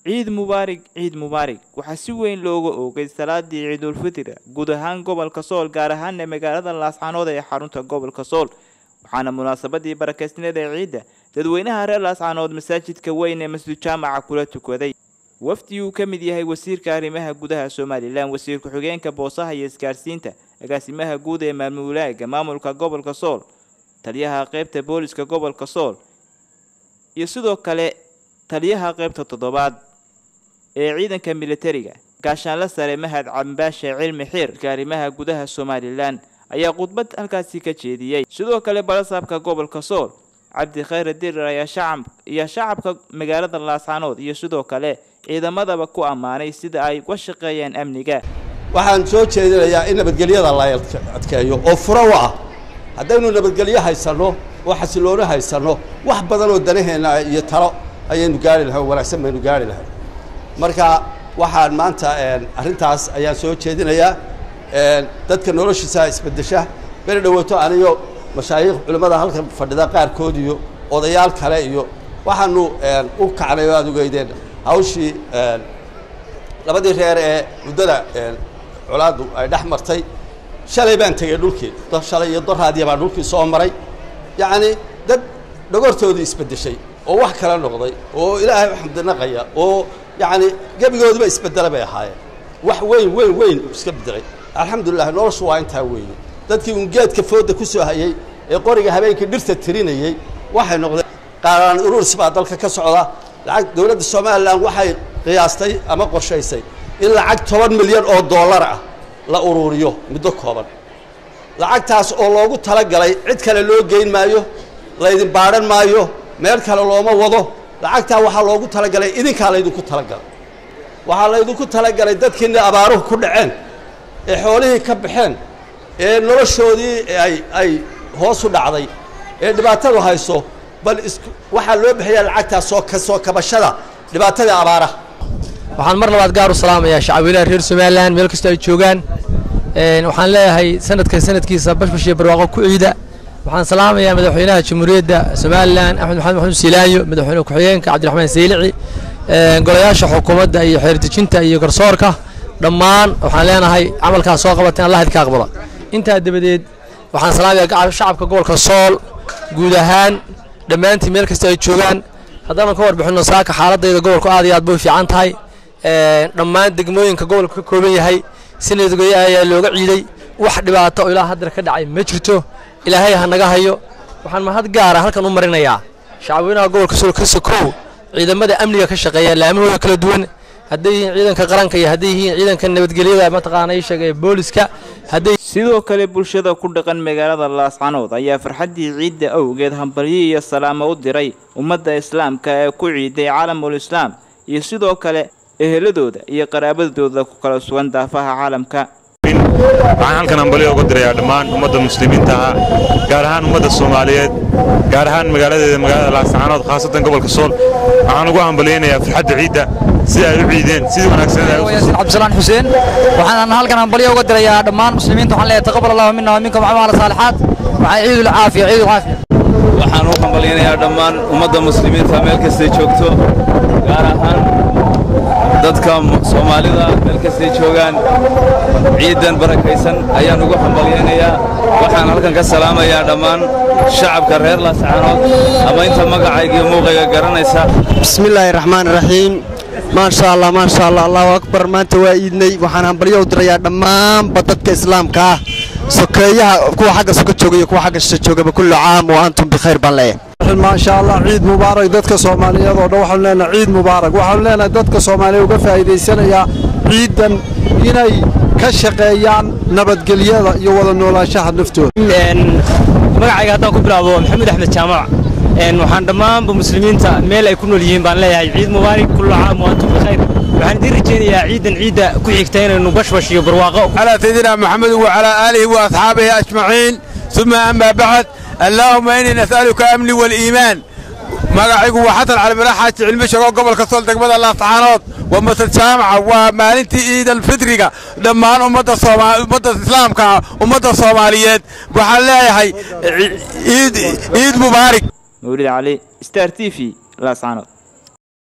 ciid mubaarig ciid mubaarig waxaa si weyn looga oogay salaadii ciidulfitr guud ahaan gobolka sool gaar ahaana magaalada laascaanood ee xarunta gobolka sool waxaana munaasabadii barakeysneed ee ciidda dadweynaha reer laascaanood masaajidka weyn ee masjid jaamaca kula tukaday wafdi uu ka mid yahay wasiirka arrimaha gudaha somalilan wasiir ku-xigeenka boosaha iyo isgaarsiinta agaasimaha guud ee maamulaaga maamulka gobolka sool taliyaha qeybta booliska gobolka sool iyo sidoo kale taliyaha qeybta toddobaad ee ciidanka militariga gaashaanla sare mahad cambaashe cilmi xiirka arrimaha gudaha somalilan ayaa khudbad halkaasi ka jeediyey sidoo kale balasaabka gobolka sool cabdi khayre dirir ayaa shacab iyo shacabka magaalada laascaanood iyo sidoo kale ciidamadaba ku ammaanay sida ay uga shaqeeyaan amniga waxaan soo jeedinayaa in nabadgelyada la adkeeyo oo furo u ah haddaynu nabadgelyo haysanno oo xasiloono haysanno wax badan oo danaheenna iyo talo ayaynu gaari lahay oo wanaagsan baynu gaari lahay marka waxaan maanta arrintaas ayaan soo jeedinayaa dadka noloshiisa isbeddesha beri dhawaato aniyo mashaayikh culimmada halkan fadhida qaarkood iyo odayaal kale iyo waxaanu u kacnay oo aada ugeydeen hawshii labadii reer ee muddada colaaddu ay dhex martay shalay baan tegey dhulkii shalay iyo doraadiya baan dhulkii soo maray yacni dad dhogortoodii isbeddeshay oo wax kala noqday oo ilaahay u xamdinaqaya oo yacni gebigoodiba isbeddela bay ahaayeen wax weyn weyn weyn iska beddelay alxamdulilah noloshu waa intaa weeye dadkii uun geedka fooda ku soo hayey ee qoriga habeenkii dhirta tirinayey waxay noqdeen qaaraan ururs baa dalka ka socda lacag dowladda somalilan waxay qiyaastay ama qorshaysay in lacag toban milyan oo dollar ah la ururiyo muddo kooban lacagtaas oo loogu talagalay cid kale loo geyn maayo laydin baadhan maayo meel kale looma wado lacagtaa waxaa loogu talagalay idinkaa laydinku talagalay waxaa laydinku talagalay dadkiina abaaruhu ku dhaceen ee xoolihii ka baxeen ee noloshoodii ay ay hoos u dhacday ee dhibaatadu hayso bal is waxaa loo bixiyaa lacagtaas soo ka soo kabashada dhibaatadii abaaraha waxaan mar labaad gaar u salaamayaa shacabweynaha reer somalilan meel kastoo ay joogaan waxaan leeyahay sanadkan sanadkiisa bashbash iyo barwaaqo ku ciida waxaan salaamayaa madaxweynaha jamhuuriyadda somalilan axmed maxamed maxamuud siilaayo madaxweyne ku-xigeenka cabdiraxmaan saylici golayaasha xukuumadda iyo xeerdejinta iyo garsoorka dhammaan waxaan leenahay camalkaas soo qabatay allah idinka aqbala intaa dabadeed waxaan salaamayaa shacabka gobolka sool guud ahaan dhammaantiin meel kasta ay joogaan haddaanan ka warbixinno saaka xaaladayda gobolku aad iyo aad bay u fiican tahay dhammaan degmooyinka gobolka ka kooban yahay sanadgoya ayaa looga ciiday wax dhibaato oo ilaa haddana ka dhacay ma jirto ilaahay ha naga hayo waxaan mahad gaara halkan u marinayaa shacabweynaha gobolka sool ka sokow ciidamada amniga ka shaqeeya laamahooda kala duwan hadday yihiin ciidanka qaranka iyo hadday yihiin ciidanka nabadgelyada mataqaana ii sheegay booliska hadday sidoo kale bulshada ku dhaqan magaalada laascanood ayaa farxaddii ciidda awgeed hambalyo iyo salaamo u diray ummadda islaamka ee ku ciiday caalamul islaam iyo sidoo kale eheladooda iyo qaraabadooda ku kala sugan daafaha caalamka waxaan halkan hambalyo uga dirayaa dhammaan ummadda muslimiinta ah gaar ahaan ummadda soomaaliyeed gaar ahaan magaaladeeda magaalada laascaanood khaasatan gobolka sool waxaan ugu hambalyaynayaa farxadda ciidda sida ay u ciideen sidii wanaagsan cabdisalaan xuseen waxaan halkan hambalyo uga dirayaa dhammaan muslimiinta waxaan leeyahay taqabbal allahu minna wa minkum acmaal saalixaat waxaa ciidul caafiya ciidul caafiya waxaan u hambalyaynayaa dhammaan ummadda muslimiinta meel kastay joogto gaar ahaan dadka soomaalida meel kastay joogaan ciidan barakaysan ayaan ugu hambalyaynayaa waxaan halkan ka salaamayaa dhammaan shacabka reer laascaanood ama inta magacayga iyo muuqayga garanaysa bismillaahi raxmaan raxiim maasha allah maasha allah allahu akbar maanta waa iidnay waxaan hambalyo u dirayaa dhammaanba dadka islaamka ah sokeeyaha kuwa xagga suka jooga iyo kuwa xagga shisha joogaba kullu caam wa antum bikhayr baan leeyahay maasha allah ciid mubaarak dadka soomaaliyeed oo dhan waxaanu leenahay ciid mubaarak waxaanu leenahay dadka soomaaliyeed uga faa'iidaysanayaa ciidan inay ka shaqeeyaan nabadgelyada iyo wada noolaanshaha naftooda magacayga haddaan ku bilaabo maxamuud axmed jaamac waxaan dhammaanba muslimiinta meel ay ku nool yihiin baan leeyahay ciid mubaarak kullu caam wa antum bikhayr waxaan idiin rajaynayaa ciidan ciidda ku xigta inaynu bashbash iyo barwaaqo calaa sayidina maxamed wacalaa aalihi wa asxaabihi ajmaciin uma amaa bacd allaahuma innii nas'aluka amni waliimaan magacaygu waa xasan calimira xaaji cilmi shago gobolka sool degmada laascaanood waa masad jaamaca waa maalintii ciidan fitriga dhammaan ummadda ummadda islaamka ummadda soomaaliyeed waxaan leeyahay ciid mubaarig mawlid cali star t v laascaanood